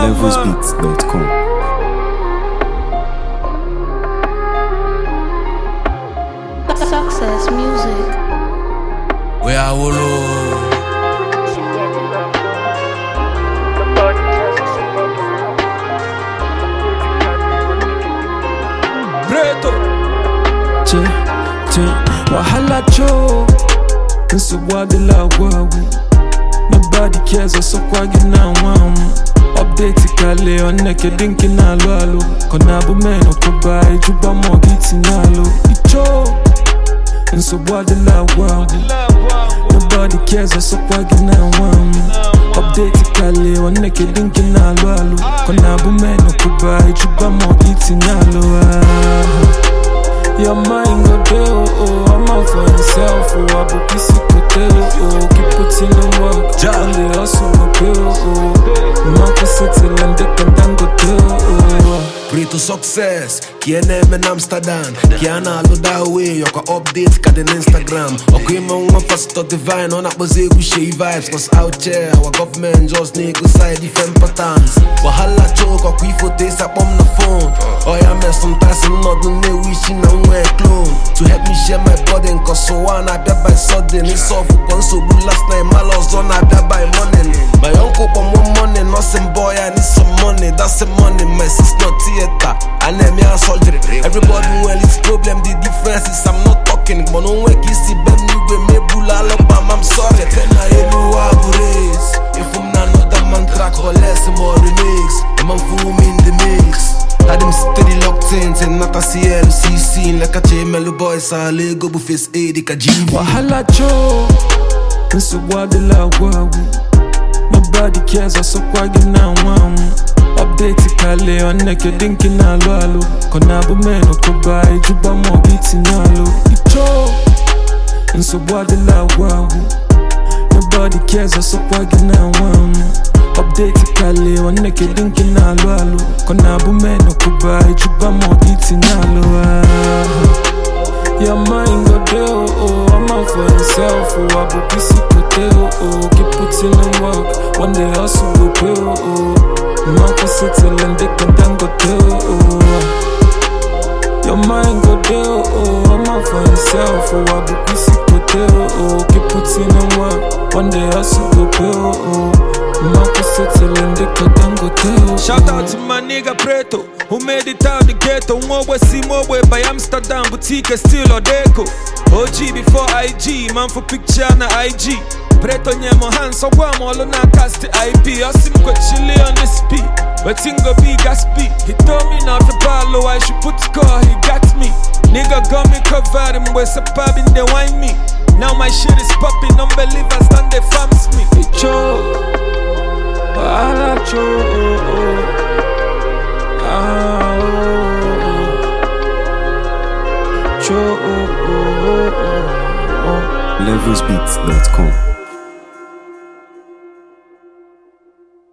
levelsbeats.com. Success music. Where I will Breto che che wahala cho nsogbu adịla agwagwu nobody cares ọsọkwa gị na nwa m update kale oneke dị nke na-alụ alụ ka ọ na-abụ men ọkụba ejuba ma ọ gị tinye alụ icho nsogbu adịla agwagwu nobody cares ọsọkwa gị na nwa m update kale oneke dị nke na-alụ alụ ka ọ na-abụ men ọkụba ejuba ma ọ gị tinye alụ ah. Your mind go there, oh, oh, I'm out for himself, oh, I book this kote, oh, oh, keep putting in work, Ja. and the hustle go pay, oh, oh, Marco settle and they can dan go there, oh, Breto success Kiene men Amsterdam Kiana alo da way Yoko update ka den Instagram Oko ima nwa pastor divine Ona kpoze egwu shey vibes Cause out here Our government just nego side different patterns Wahala choke Ọkwa ifo te sakpom na phone Oya me sometimes nnọdụ na-ewu isi na nwe clone To help me share my burden Cause ụwa na-abịa by sudden Ịsọfụ kwa nsogbu last night Mala ọzọ na-abịa by morning My uncle kpọm one morning Nothing boy I need some money That's the money My sister theater And them ya surgery Everybody well it's problem The difference is I'm not talking But no way kisi bem nigwe Mebula alabam I'm sorry Tena elu wa race If I'm not another man track Or less more remix The man fool me in the mix Had them steady locked in Ten not a CLCC Like a Chemelo boys A Lego bu face A Dika GV Wahala cho, nsogbu adịla agwagwu Nobody cares ọsọkwa gị na nwa m Update kale oneke dị nke na-alụ alụ ka ọ na-abụ men ọkụba ejuba ma ọ gị tinye alụ icho nsogbu adịla agwagwu Nobody cares ọsọkwa gị na nwa m Update kale oneke dị nke na-alụ alụ ka ọ na-abụ men ọkụba ejuba ma ọ gị tinye alụ ah. Your mind go there, oh, oh, I'm out for himself, oh, I book this kote, oh, oh, keep putting in work, one day hustle will pay, oh, oh, Marco settle and they can then go there, oh, oh. Your mind go there, oh, oh, I'm out for himself, oh, I book this kote, oh, oh, keep putting in work, one day hustle will pay, oh, oh, Marco settle and they can then go there, oh, Shout out to my nigga Preto, who made it out the ghetto. Mobwe see Mobwe by Amsterdam, boutique still Odeko. OG before IG, man for picture na IG. Preto nyemo hands so guam all on a cast the IP. Asim go chili on the speed, but go be gas speed. He told me not to follow, I should put score, he got me. Nigga got me covered, him with a pub in the wine me. Now my shit is popping, unbelievers done they farms me. cho Wahala cho oh, oh. Ah, oh, oh. Cho oh, oh, oh, oh, oh. levelsbeats.com.